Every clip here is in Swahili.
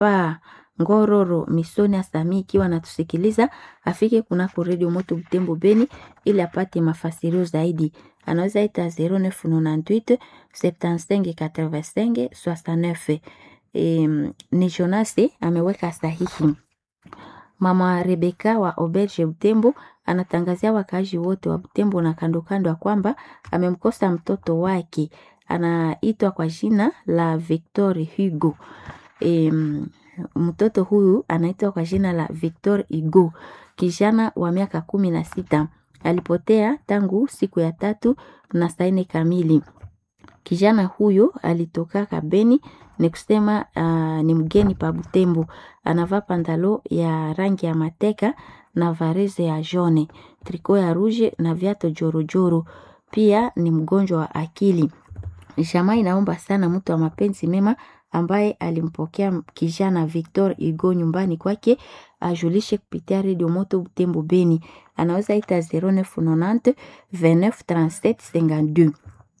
papa Ngororo Misoni Asami ikiwa anatusikiliza afike kunako redio Moto Butembo Beni ili apate mafasirio zaidi. Anaweza ita 0998 75 85 69. E, ni Jonase ameweka sahihi. Mama Rebeka wa Auberge Butembo anatangazia wakaaji wote wa Butembo na kando kando ya kwamba amemkosa mtoto wake anaitwa kwa jina la Victor Hugo. E, mtoto huyu anaitwa kwa jina la Victor Hugo, kijana wa miaka kumi na sita. Alipotea tangu siku ya tatu na saa nne kamili. Kijana huyu alitoka Kabeni, ni kusema uh, ni mgeni pa Butembo. Anavaa pantalo ya rangi ya mateka na vareze ya jone, triko ya ruje na viato jorojoro. Pia ni mgonjwa wa akili. Jamaa inaomba sana mtu wa mapenzi mema ambaye alimpokea kijana Victor Hugo nyumbani kwake ajulishe kupitia redio Moto Butembo Beni. Anaweza ita 0990 29 37 52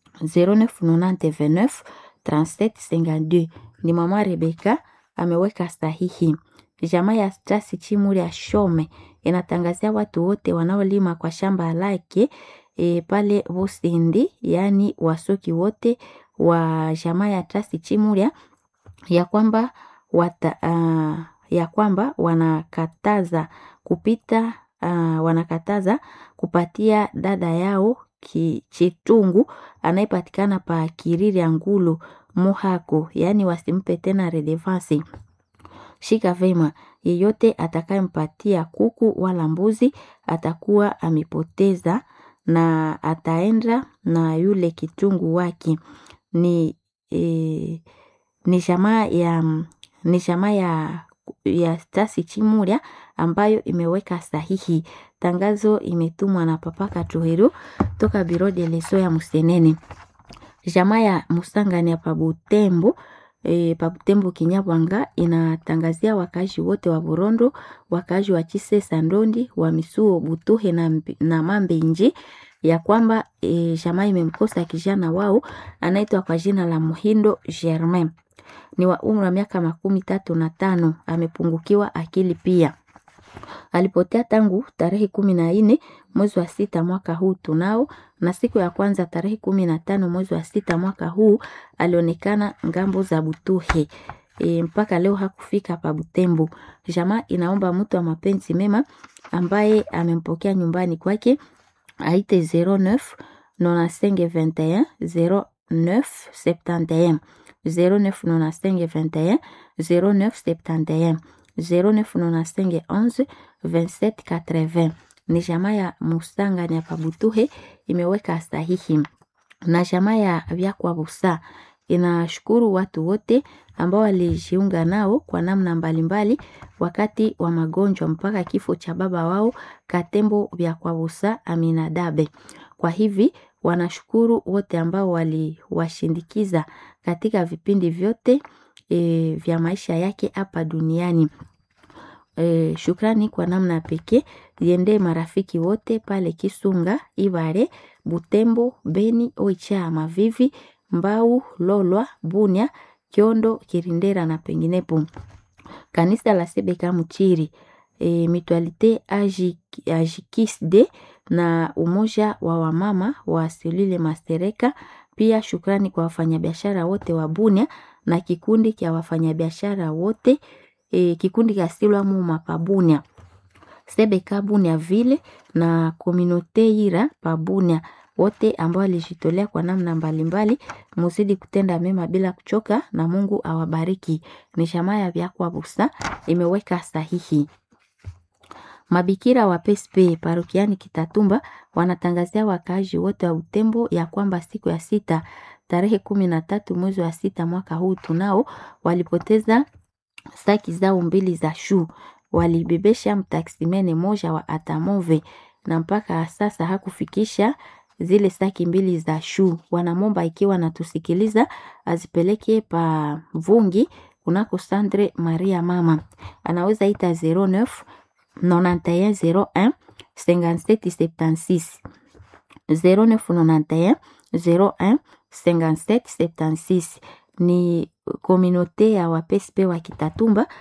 0990 29 37 52. Ni mama Rebeka ameweka sahihi. Jamaa ya Stasi Chimuri ya Shome inatangazia watu wote wanaolima kwa shamba lake e, pale Busindi, yaani wasoki wote wa jamaa ya Stasi Chimuria ya kwamba wata, uh, ya kwamba wanakataza kupita uh, wanakataza kupatia dada yao ki, Chitungu anayepatikana pa Kiriri ya Ngulu Muhako, yaani wasimpe tena redevance. Shika vema, yeyote atakayempatia kuku wala mbuzi atakuwa amepoteza na ataenda na yule kitungu wake. Ni e, ni jamaa ya ni jamaa ya ya Stasi Chimuria ambayo imeweka sahihi. Tangazo imetumwa na Papa Katuhero toka Biro de Leso ya Musenene. Jamaa ya Musangani ya Pabutembo e, Pabutembo Kinyabwanga inatangazia wakazi wote wa Burondo, wakazi wa Chise Sandondi, wa Misuo Butuhe na, na Mambe Inji ya kwamba e, jamaa imemkosa kijana wao anaitwa kwa jina la Muhindo Germain ni wa umri wa miaka makumi tatu na tano. Amepungukiwa akili pia. Alipotea tangu tarehe kumi na nne mwezi wa sita mwaka huu tunao, na siku ya kwanza tarehe kumi na tano mwezi wa sita mwaka huu alionekana ngambo za Butuhe. E, mpaka leo hakufika pa Butembo. Jamaa inaomba mtu wa mapenzi mema ambaye amempokea nyumbani kwake aite 09 95 21 09 71 0995 21 0971 0995 11 27 80. Ni jamaa ya Musangani ya Pabutuhe imeweka sahihi, na jamaa ya Vyakwa Busa inashukuru watu wote ambao walijiunga nao kwa namna mbalimbali wakati wa magonjwa mpaka kifo cha baba wao Katembo Vyakwa Busa Aminadabe. Kwa hivi wanashukuru wote ambao waliwashindikiza katika vipindi vyote e, vya maisha yake hapa duniani. E, shukrani kwa namna pekee ziendee marafiki wote pale Kisunga, Ibare, Butembo, Beni, Oicha, Mavivi, Mbau, Lolwa, Bunia, Kyondo, Kirindera na penginepo. Kanisa la Sebeka Mchiri, e, Mutualite Ajikisde na umoja wa wamama wa Selule Mastereka. Pia shukrani kwa wafanyabiashara wote wa Bunia na kikundi cha wafanyabiashara wote e, kikundi cha Silwa Muma Pabunia Sebeka Bunia vile na Kominote Ira Pabunia wote ambao walijitolea kwa namna mbalimbali, muzidi kutenda mema bila kuchoka, na Mungu awabariki. Ni shamaa ya Vyakwa Busa imeweka sahihi. Mabikira wa PSP parokiani Kitatumba wanatangazia wakaaji wote wa Utembo ya kwamba siku ya sita tarehe kumi na tatu mwezi wa sita mwaka huu tunao walipoteza saki zao mbili za shu, walibebesha mtaksimene moja wa Atamove na mpaka sasa hakufikisha zile saki mbili za shu. Wanamomba ikiwa natusikiliza azipeleke pa Vungi kunako Sandre Maria mama anaweza ita 09 9101 5776 0991 01 5776 ni komunote ya wapespe wa Kitatumba